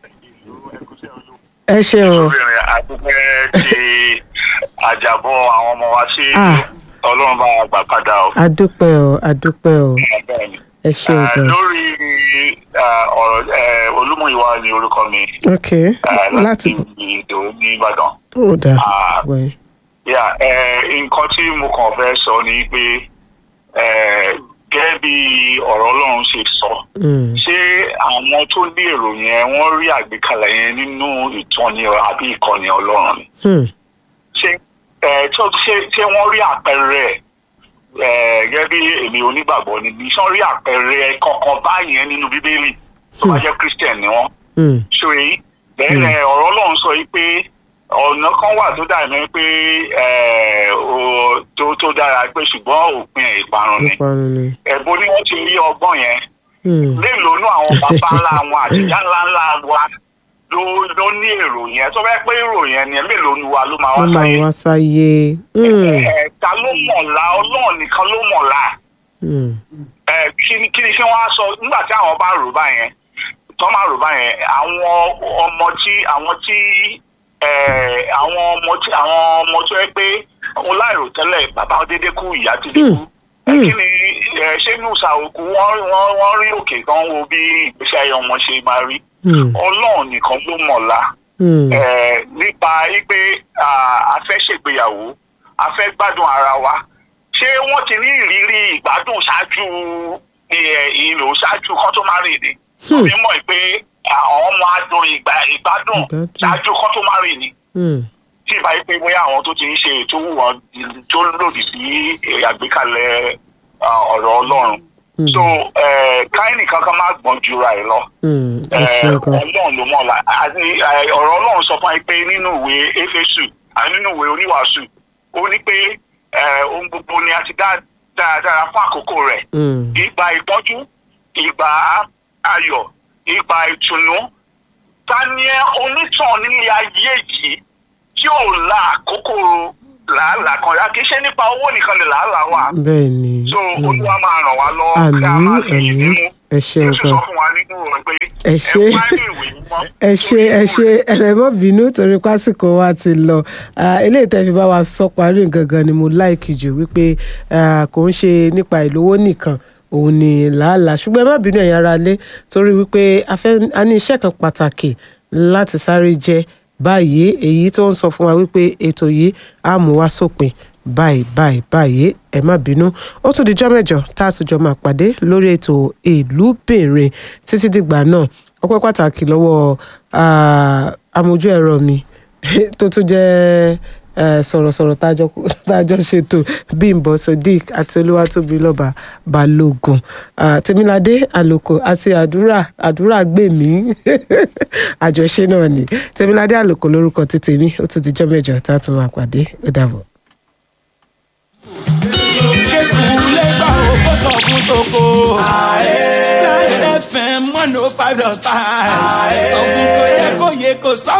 ẹ ṣeun o obìnrin àdúpẹ́ ti àjàbọ̀ àwọn ọmọ wa sí Ah. ọlọ́run bá wa gbà padà o. adúpẹ́ o adúpẹ́ o Bẹ́ẹ̀ni. ẹ ṣeun Ah, gan lórí ah, ọ̀rọ̀ eh, olúmúyíwá ni orúkọ mi ok ah, láti ìdò ní ìbàdàn. ó dà Ah. wẹ̀ Yeah, eh, nǹkan tí mo kàn fẹ́ sọ ni pé eh, gẹ́gẹ́ bí ọ̀rọ̀ ọlọ́run ṣe sọ Mm. ṣé àwọn tó ní èrò yẹn wọ́n rí àgbékalẹ̀ yẹn nínú ìtọ́ni àbí ìkọ́ni ọlọ́run ni Hmm. ṣé ẹ tó ṣé ṣé wọ́n rí àpẹẹrẹ ẹ gẹ́gẹ́ bí èmi onígbàgbọ́ ni bí sọ́n rí àpẹẹrẹ kankan báyẹn nínú bíbélì tó bá jẹ́ christian ni wọ́n Hmm. ṣó èyí bẹ́ẹ̀ ọ̀rọ̀ ọlọ́run sọ yìí pé ọ̀nà kan wà tó dà mí pé ẹ, o- tó tó dára pé ṣùgbọ́n òpin ẹ̀ ìparun ni ìparun ni ẹ̀bùn ni wọ́n ti rí ọgbọ́n yẹn Hmm. mélòó nú àwọn bàbá ńlá wọn àtijọ́ ńlá ńlá wa ló ló ní èrò yẹn tó bẹ́ẹ̀ pé èrò yẹn ni mélòó nu wa ló máa wá wọ́n máa sáyé wá sáyé Hmm. ẹ ta ló mọ̀lá ọlọ́run nìkan ló mọ̀lá Hmm. ẹ kí ni kí ni ṣé wọ́n á sọ nígbà tí àwọn bá rò báyẹn tó máa rò báyẹn àwọn ọmọ tí àwọn tí ẹ àwọn ọmọ tí àwọn ọmọ tó yẹ pé wọn láìrò tẹ́lẹ̀ bàbá dédé kú ìyá ti dé kú ẹ Hmm. kí ni ẹ ṣé nùsà òkú wọ́n wọ́n wọ́n rí òkè kan wo bí ìgbésí ayé ọmọ ṣe máa rí Hmm. ọlọ́run nìkan ló mọ̀lá Hmm. eh, nípa wípé ah, a fẹ́ ṣègbéyàwó a fẹ́ gbádùn ara wa ṣé wọ́n ti ní ìrírí ìgbádùn ṣáájú eh, ìlò ṣáájú kan tó máa rìn ni Hmm. mi mọ̀ pé àwọn ọmọ adùn ìgbà ìgbádùn Ìgbádùn. ṣáájú kan tó máa rìn ni Hmm. tí ìbá yìí pé bóyá àwọn tó ti ń ṣe ètò wù wọn tó lòdì sí eh, àgbékalẹ̀ ah, ọ̀rọ̀ ọlọ́run Hmm. so eh, káyìnì kankan má gbọ́n jura ẹ̀ lọ Hmm. ẹ Eh, ṣeun gan ọlọ́run ló mọ̀ la àti eh, ọ̀rọ̀ ọlọ́run sọ fún mi pé nínú ìwé éfésù àti nínú ìwé oníwàásù ó ní pé eh, ohun gbogbo ni a ti dá dáradára fún àkókò rẹ̀ Hmm. ìgbà ìpọ́njú ìgbà ayọ̀ ìgbà ìtùnú ta ni ẹ onítàn nílé ayé yìí tí ò la àkókò làálàá kan yá kì í ṣe nípa owó nìkan ni làálàá wà bẹ́ẹ̀ ni so Hmm. olúwa máa ràn wá lọ́wọ́ ká àmì máa fi ìdí àmì mú ẹ ṣeun jésù gan sọ fún wa nínú rẹ̀ pé Ẹ ṣé. wá ní ìwé mímọ́ ẹ ṣe ẹ ṣe ẹ mọ bínú torí pásìkò wa ti lọ Ah, eléyìí tẹ́ fi bá wa sọ parí gangan ni mo láìkì jù wípé ah, kò ń ṣe nípa ìlówó nìkan òun ni làálàá ṣùgbọ́n ẹ má bínú ẹ̀yin ará lé torí wípé a fẹ́ a ní iṣẹ́ kan pàtàkì láti sáré jẹ báyìí èyí tó ń sọ fún wa wípé ètò yìí á mú wá sópin báyìí báyìí báyìí ẹ má bínú ó tún dijọ́ mẹ́jọ tá a tún jọ máa pàdé lórí ètò ìlúbìnrin títí dìgbà náà ọpẹ́ pàtàkì lọ́wọ́ ah, amójú ẹ̀rọ mi tó tún jẹ́ eh, sọ̀rọ̀sọ̀rọ̀ tájọ tájọ ṣètò bímbọ sadiq àti olúwatóbilọ́ba balógun Ah, tèmiládé àlòkò àti àdúrà àdúrà gbèmí àjọṣe náà ni tèmiládé àlòkò lórúkọ ti tèmi ó tún dijọ́ mẹ́jọ tá a tún máa pàdé ó dàbọ̀. kékulé gbà ó kó sọ fún toko. Nine FM one oh five dot five. sọ fún kò yẹ kó yẹ kó sọ.